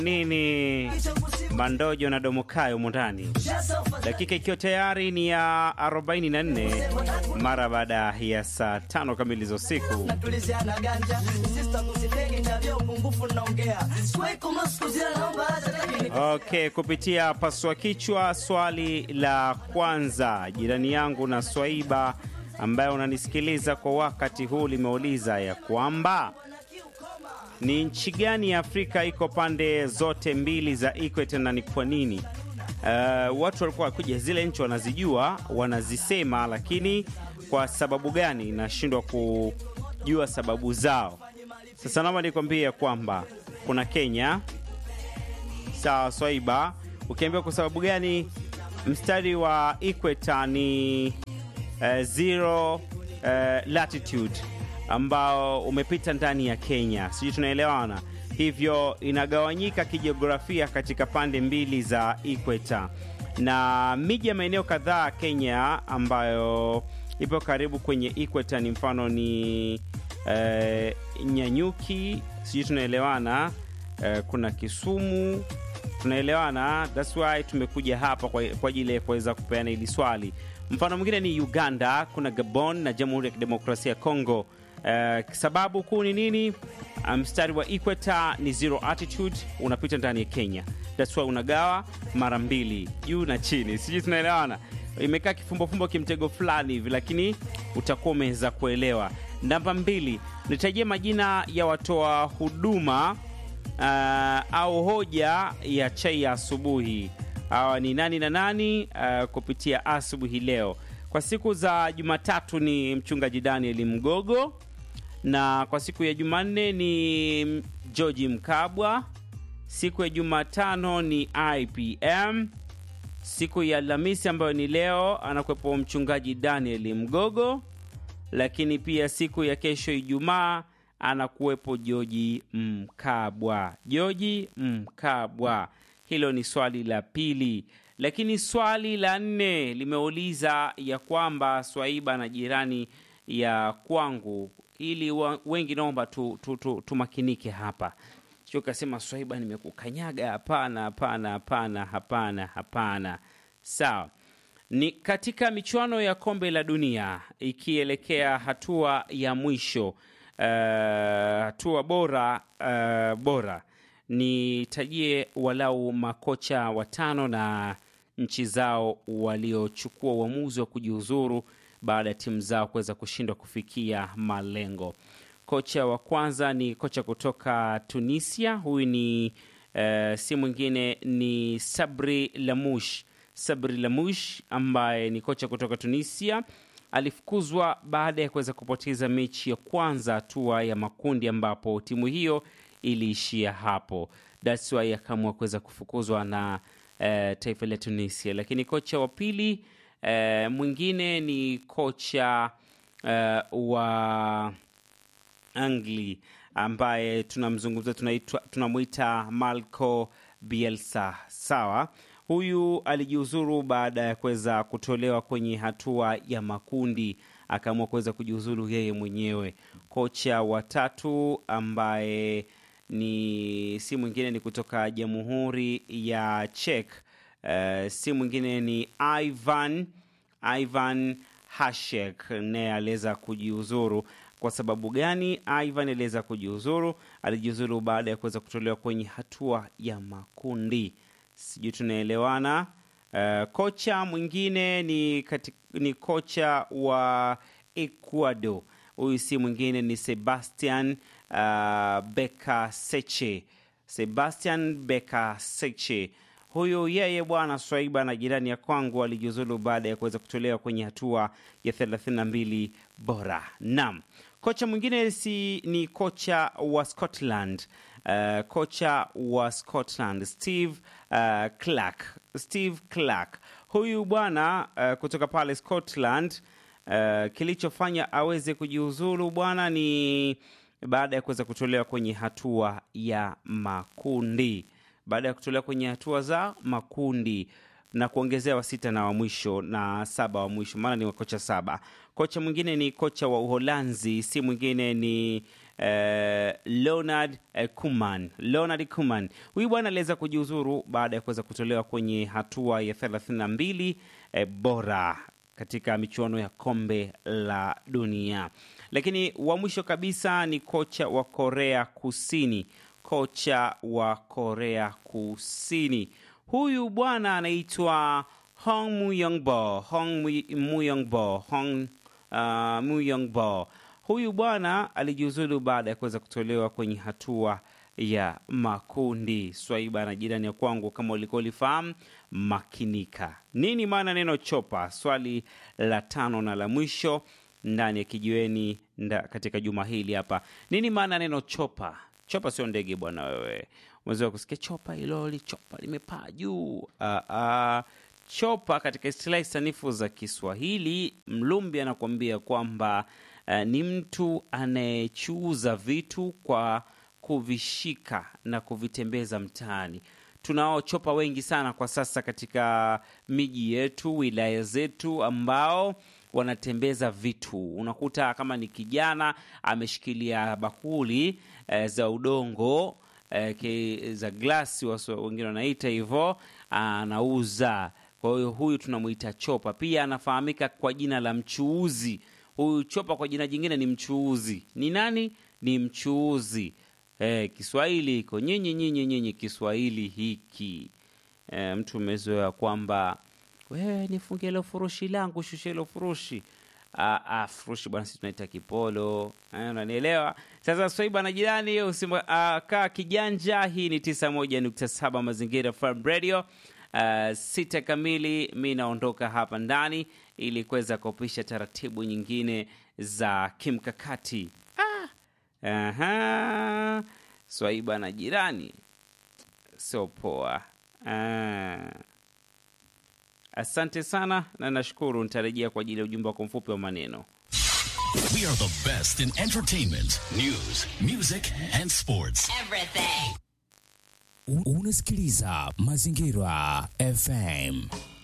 nini Mandojo na Domokayo mundani, dakika ikiwa tayari ni ya 44 mara baada ya saa tano kamili za usiku. Okay, kupitia pasua kichwa, swali la kwanza, jirani yangu na Swaiba ambaye unanisikiliza kwa wakati huu limeuliza ya kwamba ni nchi gani ya Afrika iko pande zote mbili za equator na ni kwa nini? Uh, watu walikuwa wakuja zile nchi wanazijua, wanazisema, lakini kwa sababu gani nashindwa kujua sababu zao. Sasa naomba nikwambie kwamba kuna Kenya. Sawa Swaiba, ukiambia kwa sababu gani mstari wa equator ni uh, zero uh, latitude ambao umepita ndani ya Kenya, sijui tunaelewana. Hivyo inagawanyika kijiografia katika pande mbili za equator, na miji ya maeneo kadhaa Kenya ambayo ipo karibu kwenye equator ni mfano ni eh, Nyanyuki, sijui tunaelewana. Eh, kuna Kisumu, tunaelewana. That's why tumekuja hapa kwa ajili ya kuweza kupeana hili swali. Mfano mwingine ni Uganda, kuna Gabon na Jamhuri ya Kidemokrasia ya Kongo. Uh, sababu kuu ni nini? Mstari um, wa equator ni zero altitude, unapita ndani ya Kenya. That's why unagawa mara mbili, juu na chini, sijui tunaelewana. Imekaa kifumbofumbo kimtego fulani hivi, lakini utakuwa umeweza kuelewa. Namba mbili, nitajie majina ya watoa huduma uh, au hoja ya chai ya asubuhi. Hawa ni nani na nani? Uh, kupitia asubuhi leo kwa siku za Jumatatu ni mchungaji Daniel Mgogo, na kwa siku ya Jumanne ni George Mkabwa, siku ya Jumatano ni IPM, siku ya Alhamisi ambayo ni leo anakuwepo mchungaji Daniel Mgogo, lakini pia siku ya kesho Ijumaa anakuwepo George Mkabwa. George Mkabwa, hilo ni swali la pili lakini swali la nne limeuliza ya kwamba Swaiba na jirani ya kwangu, ili wengi naomba tumakinike tu, tu, tu hapa, sio kasema Swaiba nimekukanyaga. Hapana, hapana, hapana, hapana, hapana. Sawa, ni katika michuano ya kombe la dunia ikielekea hatua ya mwisho, uh, hatua bora uh, bora nitajie walau makocha watano na nchi zao waliochukua uamuzi wa kujiuzuru baada ya timu zao kuweza kushindwa kufikia malengo. Kocha wa kwanza ni kocha kutoka Tunisia. Huyu ni uh, si mwingine ni Sabri Lamouche. Sabri Lamouche ambaye ni kocha kutoka Tunisia alifukuzwa baada ya kuweza kupoteza mechi ya kwanza hatua ya makundi, ambapo timu hiyo iliishia hapo. That's why akaamua kuweza kufukuzwa na uh, taifa la Tunisia. Lakini kocha wa pili uh, mwingine ni kocha uh, wa Angli ambaye tunamzungumza, tunamwita Marco Bielsa. Sawa, huyu alijiuzuru baada ya kuweza kutolewa kwenye hatua ya makundi, akaamua kuweza kujiuzuru yeye mwenyewe. Kocha wa tatu ambaye ni si mwingine ni kutoka Jamhuri ya Czech. Uh, si mwingine ni Ivan Ivan Hashek, naye aliweza kujiuzuru. Kwa sababu gani Ivan aliweza kujiuzuru? Alijiuzuru baada ya kuweza kutolewa kwenye hatua ya makundi, sijui tunaelewana. Uh, kocha mwingine ni, kati, ni kocha wa Ecuador. Huyu si mwingine ni Sebastian uh, Beka Seche. Sebastian Beka Seche huyu yeye bwana Swaiba na jirani ya kwangu alijiuzulu baada ya kuweza kutolewa kwenye hatua ya 32 bora. Naam, kocha mwingine si ni kocha wa Scotland. Uh, kocha wa Scotland Steve uh, Clark. Steve Clark huyu bwana uh, kutoka pale Scotland uh, kilichofanya aweze kujiuzulu bwana ni baada ya kuweza kutolewa kwenye hatua ya makundi baada ya kutolewa kwenye hatua za makundi na kuongezewa sita na wa mwisho na saba wa mwisho, maana ni wakocha saba. Kocha mwingine ni kocha wa Uholanzi, si mwingine ni eh, Leonard eh, Kuman. Leonard Kuman huyu bwana aliweza kujiuzuru baada ya kuweza kutolewa kwenye hatua ya 32 eh, bora katika michuano ya kombe la dunia. Lakini wa mwisho kabisa ni kocha wa Korea Kusini, kocha wa Korea Kusini huyu bwana anaitwa Hong Muyongbo, Hong Mu- Muyongbo, Hong uh, Muyongbo. Huyu bwana alijiuzulu baada ya kuweza kutolewa kwenye hatua ya makundi. Swaiba na jirani ya kwangu, kama ulikuwa ulifahamu, makinika. Nini maana neno chopa? Swali la tano na la mwisho ndani ya kijiweni nda, katika juma hili hapa. Nini maana neno chopa? Chopa sio ndege bwana wewe. Umezoea kusikia chopa iloli, chopa limepaa juu. Ah, ah. Chopa katika istilahi sanifu za Kiswahili, Mlumbi anakuambia kwamba eh, ni mtu anayechuuza vitu kwa kuvishika na kuvitembeza mtaani. Tunao chopa wengi sana kwa sasa katika miji yetu, wilaya zetu, ambao wanatembeza vitu. Unakuta kama ni kijana ameshikilia bakuli eh, za udongo eh, ke- za glasi, waso- wengine wanaita hivyo, anauza. Kwa hiyo huyu tunamwita chopa. Pia anafahamika kwa jina la mchuuzi. Huyu chopa kwa jina jingine ni mchuuzi. Ni nani? Ni mchuuzi. Eh, Kiswahili iko nyinyi nyinyi nyinyi, Kiswahili hiki eh, mtu umezoea kwamba wewe nifungie hilo furushi langu, shusha hilo furushi. Ah, ah, furushi bwana, sisi tunaita kipolo. Eh, unanielewa? Sasa Swaiba na jirani usima, ah, kaa kijanja. Hii ni 91.7 Mazingira Farm Radio. Uh, sita kamili mi naondoka hapa ndani ili kuweza kupisha taratibu nyingine za kimkakati. Ah, aha, Swaiba na jirani sio poa. Ah. Asante sana na nashukuru, nitarejea kwa ajili ya ujumbe wako mfupi wa maneno. We are the best in entertainment, news, music, and sports. Everything. U- Unasikiliza Mazingira FM.